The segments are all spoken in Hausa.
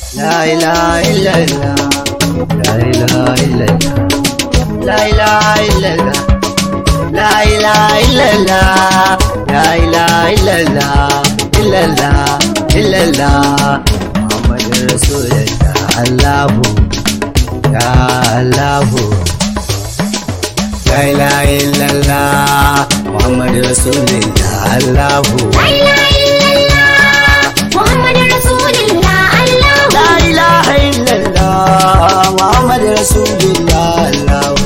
La ilaha illallah La ilaha illallah La ilaha illallah La ilaha illallah La ilaha illallah illallah illallah Muhammadur Rasulullah Allahu Ya Allahu La ilaha illallah Muhammadur Rasulullah Allahu La ilaha illallah Muhammadur Rasulullah Allahu La ilaha illallah Muhammad Rasulullah Allahu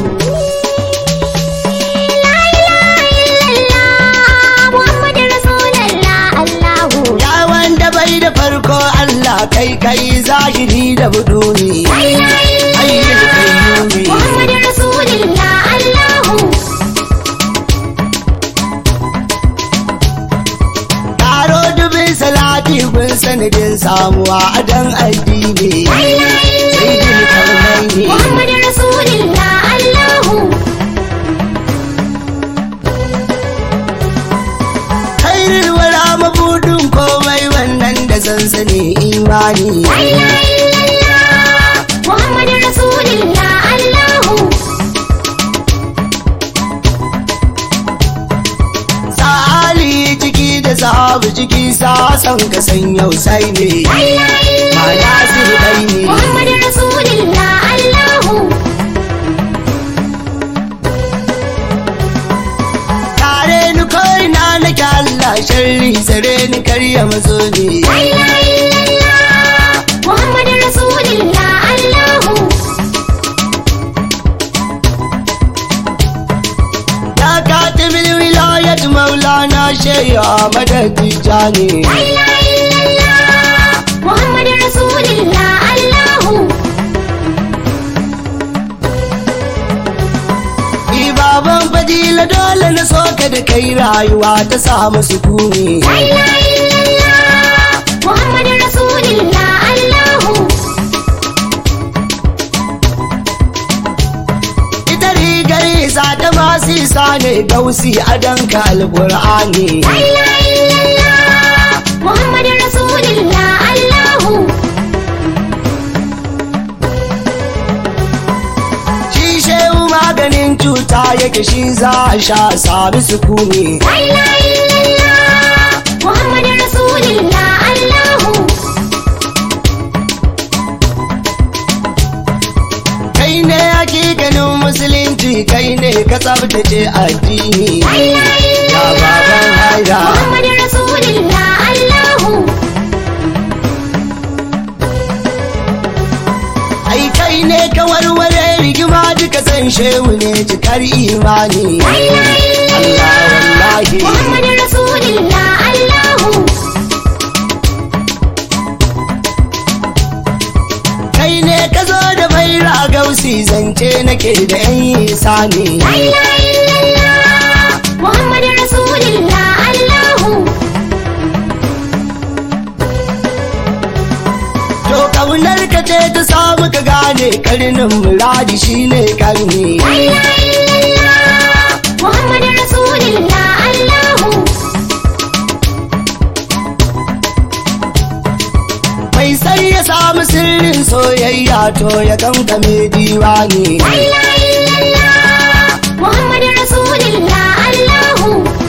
La ilaha illallah Muhammadur Rasulullah Allahu Ya wanda bai da farko Allah kai kai zahiri da buduni La ilaha illallah Ayyul Muhammadur Rasulullah Allahu Karo dubin salati gun sanadin samuwa a dan addini La ilaha Sayyidul illallah Karnaini Muhammadur Rasulullah Allahu Khairul wara mabudin komai wannan da sansani imani La ilaha illallah Muhammadur Rasulullah Allahu Sa'ali ciki da sahabu ciki sa san ka san yau sai ne La ilaha Ma illallah nasiru dai ne Muhammadur Rasulullah Allahu Kare ni koi na nake Allah sharri sare ni karya mazo ne La ilaha illallah Muhammadur Rasulullah Allahu Ya katibil wilayat maulana shehu Ahmad Tijani La ilaha illallah Muhammadur Rasulullah Allahu Ni baban fadila dole na soka da kai rayuwa ta samu sukuni La ilaha illallah Muhammadur Rasulullah Allahu Ita rigar isa ta masu isa ne gausi a danka alƙur'ani La ilaha illallah Muhammadur Rasulullah Allahu Shi shehu maganin cuta yake shi za a sha sami sukuni La ilaha illallah Muhammadur Rasulullah Allahu Kai ne hakikanin musulunci kai ne ka tsabtace addini La ilaha Ya baban illallah haida Muhammadur Rasulullah Allahu Ai kai ne ka warware rigima duka san shehu ne cikar imani La ilaha illallah Allah wallahi Muhammadur Rasulullah Allahu Kai ne ka zo da baira gausi zance nake da yan isa ne La ilaha illallah Muhammadur Rasulullah Allahu To kaunar ka ce ta samu ka gane karnin muradi shine karni La ilaha illallah Muhammadur Rasulullah Allahu Mai sai ya samu sirrin soyayya to ya kankame diwani La ilaha illallah Muhammadur Rasulullah Allahu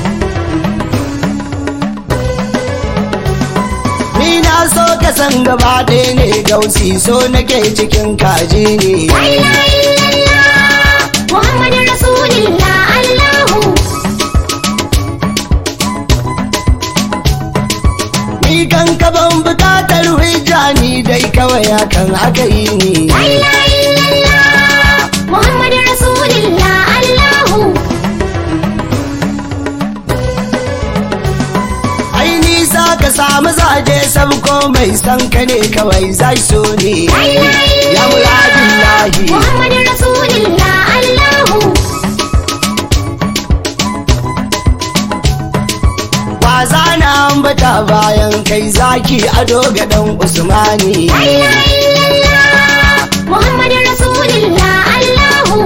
Ni na so ka san gaba ɗaya ne gausi so nake cikin kaji ne La ilaha illallah Muhammadur Rasulullah Allahu Ni kan ka ban bukatar hujja ni dai kawai hakan aka yi ni La ilaha illallah Muhammadur Rasulullah Allahu Ai nisa ka samu zaje sabko mai san ka ne kawai zai so ne La ilaha Ya muradin lahi Muhammadur Rasulullah Allahu Waza na ambata bayan kai zaki ado ga dan Usmani La ilaha illallah Muhammadur Rasulullah Allahu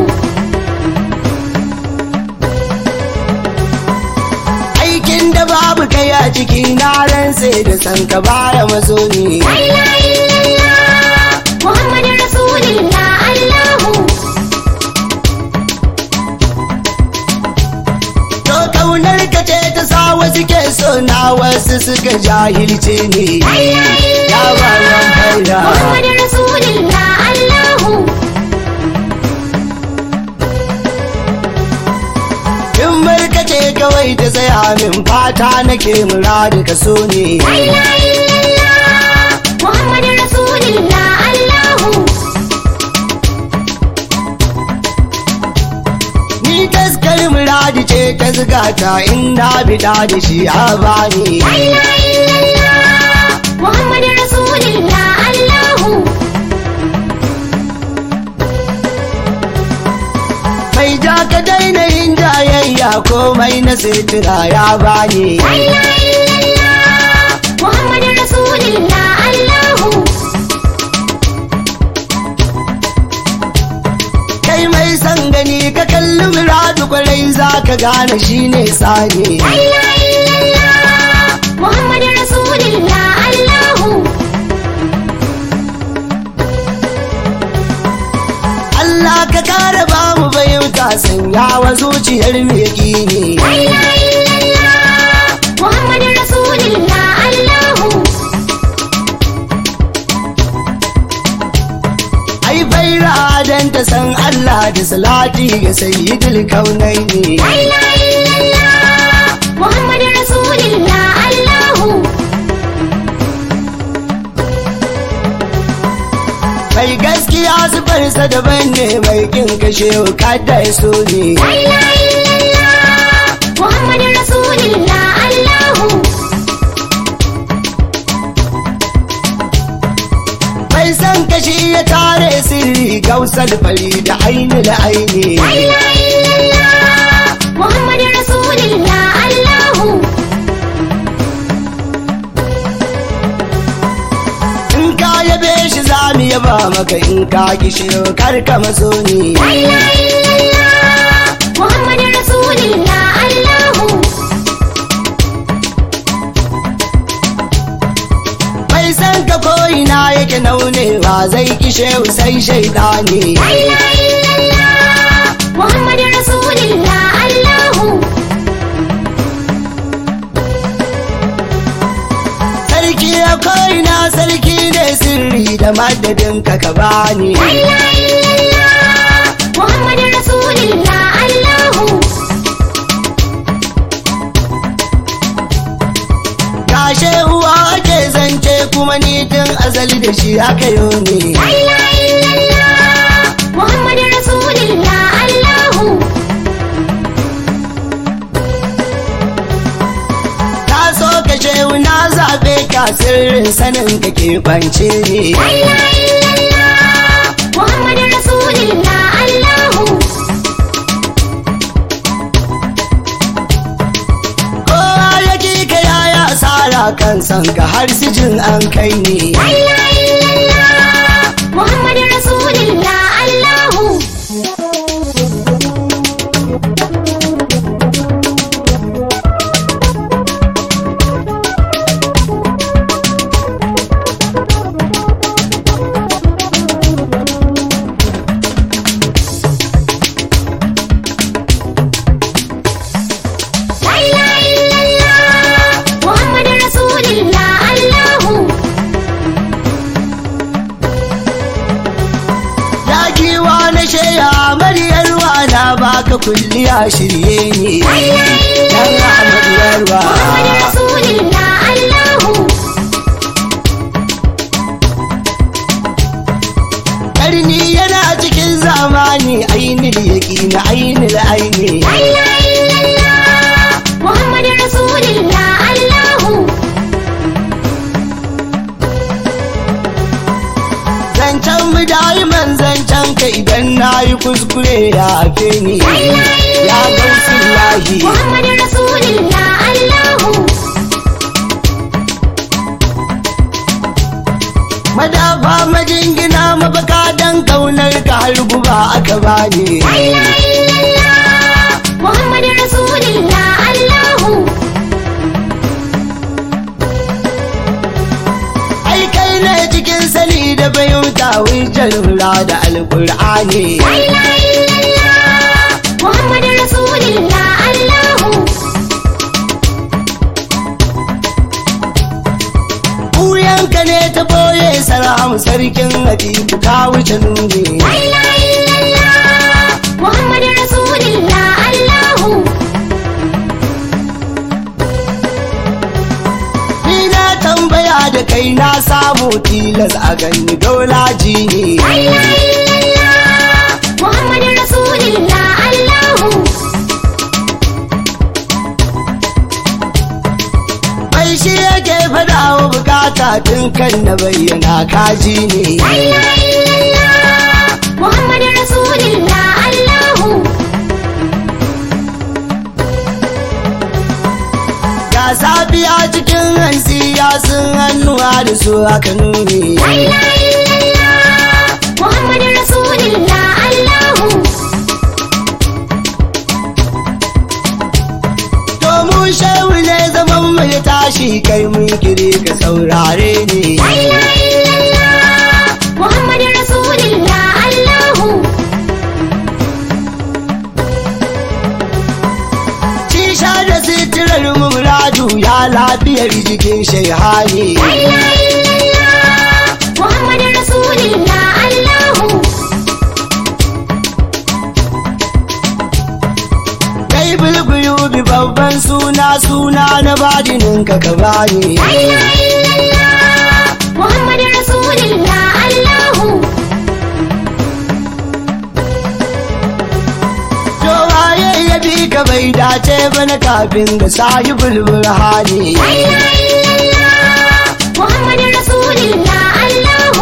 Aikin da babu kai a ciki na ran sai da san ka baya mazo ne La ilaha illallah duka jahilce ne ya baban faida Muhammadu Rasulullah Allahu in barkace kawai ta tsaya min fata nake muradu ka so ne La ilaha illallah Muhammadu Rasulullah Allahu ni taskar muradu ce ta zigata in na bida da shi a bani La ilaha illallah Muhammadu Rasulullah Allahu mai ja ka daina yin jayayya komai na sitira ya bani La ilaha illallah Muhammadu Rasulullah Allahu kai mai san gani ka kalli muradu kwarai za ka gane shi ne tsani La ilaha illallah Muhammadu Rasulullah Allahu Allah ka kare ba mu fahimta sanya wa zuciyar mai gini La ilaha illallah Muhammadu Rasulullah Allahu ai baira dan ta san Allah da salati ga sayyidul kaunaini La ilaha illallah Muhammadu Rasulullah Allahu mai gaskiya zubarsa daban ne mai kin kashe kada ya so ne La ilaha illallah Muhammadu Rasulullah Allahu mai san kashi ya tare sirri gausar fari da aini da aini La ilaha illallah Muhammadu Rasulullah Allahu in ka yabe shi za mu yaba maka in ka kishi kar ka maso ni La ilaha illallah Muhammadu Rasulullah Allahu mai san ka ko'ina yake naunewa zai kishe sai shaidani La ilaha illallah Muhammadu Rasulullah Allahu sarki ya ko'ina sarki ne sirri da madadin ka ka bani La ilaha illallah Muhammadu Rasulullah Allahu gashe uwa ake zance kuma ni tun azali da shi haka yau ne La ilaha illallah Muhammadu Rasulullah Allahu ta so ka shehu na zaɓe ka sirrin sanin ka ke kwance ne La ilaha illallah Muhammadu Rasulullah Allahu kowa ya ki ka yaya asara kan san ka har sijin an kai ne La ilaha illallah Muhammadu Rasulullah Allahu La ilaha illallah Muhammadu Rasulullah Allahu ya kiwa na sheya maryarwa na baka kulliya shirye ne La ilaha dan illallah amaryarwa Muhammadu Rasulullah Allahu karni yana cikin zamani ainil yaqina ainil aini La ilaha illallah Muhammadu Rasulullah Allahu zancen mu da'iman zancen ka idan na yi kuskure ya ake ni La ilaha ya gausu illallah lahi Muhammadu Rasulullah Allahu madafa majingina mafaka dan kaunar ka har guba aka bani La ilaha illallah Muhammadu Rasulullah Allahu ai kai ne cikin sani da fahimta hujjar hula da alkur'ani La ilaha illallah Muhammadu Rasulullah Allahu ne ta boye salam sarkin hadibu ka wuce nuni La ilaha illallah Muhammadu Rasulullah Allahu ni na tambaya da kai na samu tilas a gani dolaji ne La ilaha illallah Muhammadu Rasulullah Allahu Mai shi yake faɗa wa bukata tun kan na bayyana kaji ne. La ilaha illallah Muhammadu Rasulullah Allahu Ga safiya cikin hansi ya sun hannuwa da su aka nuni. La ilaha illallah Muhammadu Rasulullah Allahu Domin shehu ne zaman mai tashi kai mun kiri ka saurare ne. La ilaha illallah Muhammadu Rasulullah Allahu Cisha da sitirar muradu ya lafiyar jikin shaihani. La ilaha illallah Muhammadu Rasulullah Allahu Kai bulbulu bi babban suna suna na badinin ka ka bani. La ilaha illallah Muhammadu Rasulullah Allahu To waye ya bi ka bai dace ba na kafin ga sayi bulbul hali. La ilaha illallah Muhammadu Rasulullah Allahu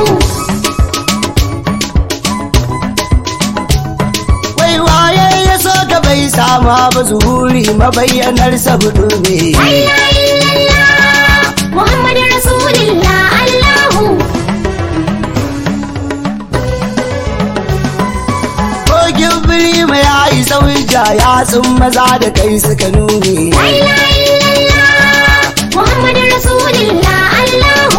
Wai waye ya so ka bai sama ba zuhuri mabayyanar sabudu ne. La ilaha illallah Muhammadu Rasulullah Allahu Kogin biri mai ya isa hujja ya tsun maza da kai suka nuni. La ilaha illallah Muhammadu Rasulullah Allahu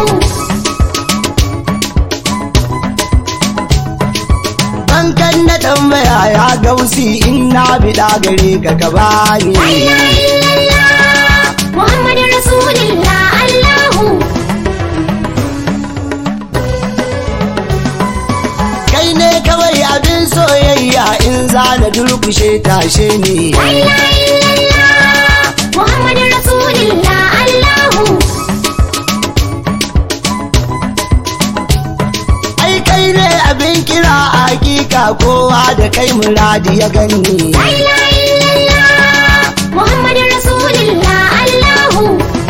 Bankan na tambaya ya gausi in na biɗa gare ka ka bani. La ilaha illallah Muhammadu Rasulullah Allahu Kai ne kawai abin soyayya in za na durkushe tashe ne. La ilaha illallah Muhammadu Rasulullah Allahu Ai kai ne abin kira a hakika kowa da kai muradi ya gani. La ilaha illallah Muhammadu Rasulullah Allahu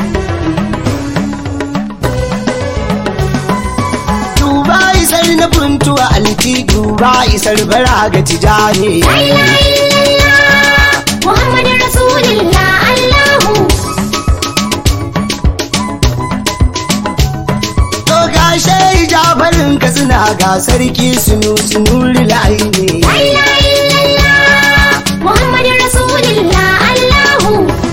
Duba isar na funtuwa alti duba isar bara ga tijani. La ilaha illallah Muhammadu Rasulullah Allahu To gashe jafarin ka suna ga sarki sunu sunuri la'aini. La ilaha illallah Muhammadu Rasulullah Allahu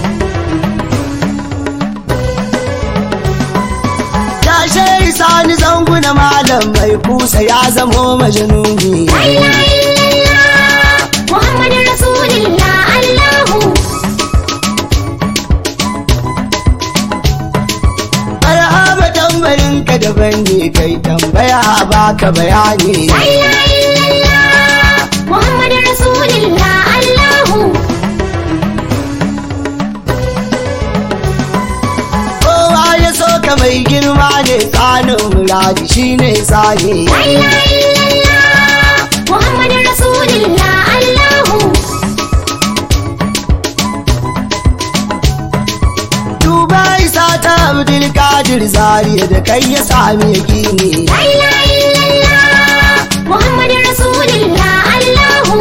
Gashe sani zanguna malam mai kusa ya zamo majanuni. La ilaha illallah Muhammadu Rasulullah Allahu Marhaba tambarin ka daban ne kai tambaya baka bayani. La ilaha illallah Muhammadu Rasulullah Allahu Kowa ya so ka mai girma ne tsanin muradi shine tsani. La ilaha illallah Muhammadu Rasulullah Allahu Duba isa ta Abdul Qadir Zariya da kai ya sami yakini. La ilaha illallah Muhammadu Rasulullah Allahu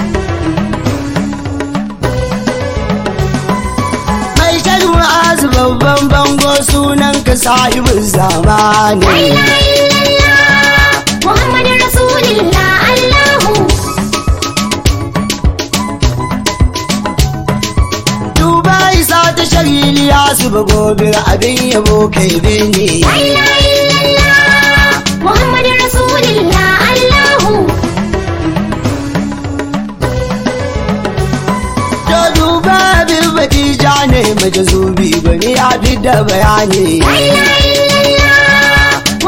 Mai shan wa'azu babban bango sunan ka sahibin zamani. La ilaha illallah Muhammadu Rasulullah Allahu Duba isa ta shagiliya su ba gobe abin yabo kai bene. La ilaha illallah Muhammadu Rasulullah Allahu To duba abin batija ne majazubi bane ya fi da bayani. La ilaha illallah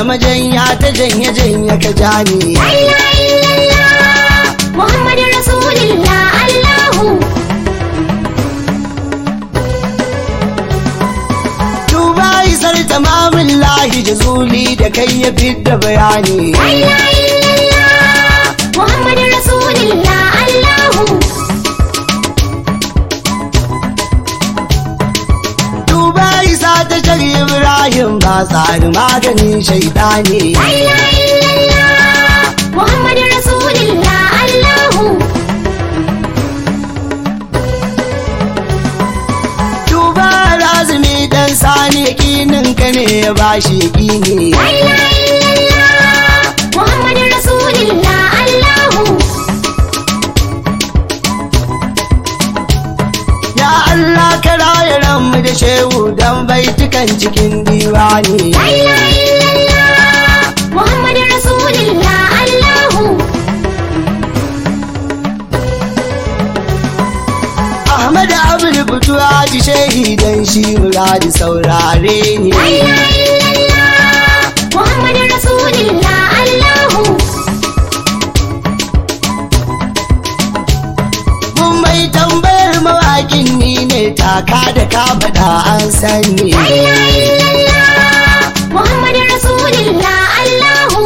majanya ta janye janye ka jani La ilaha illallah Muhammadun Rasulullah Allahu Tuba isar tamamin lahi jazuli da kai ya fidda bayani La ilaha illallah Muhammadun Rasulullah Allahu Tuba isa ta shari Ibrahim ba tsari maganin shaidani La ilaha illallah Muhammadun Rasulullah Allahu Tuba lazumi dan sani yakinin ka ne ya bashi yakini La ilaha illallah Muhammadun Rasulullah Allahu Ya Allah ka raya ranmu da shehu dan baitukan cikin diwani La ilaha illallah Muhammadun Rasulullah Allahu Ahmad Abdul Butuwa ji shehi dan shi muradi saurare ni La ilaha illallah Muhammadun Rasulullah Allahu Mun mai tambayar mawakin ni ne taka da ka faɗa an sani La ilaha illallah Muhammadun Rasulullah Allahu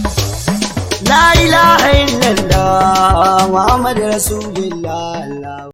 La ilaha illallah Muhammad Rasulullah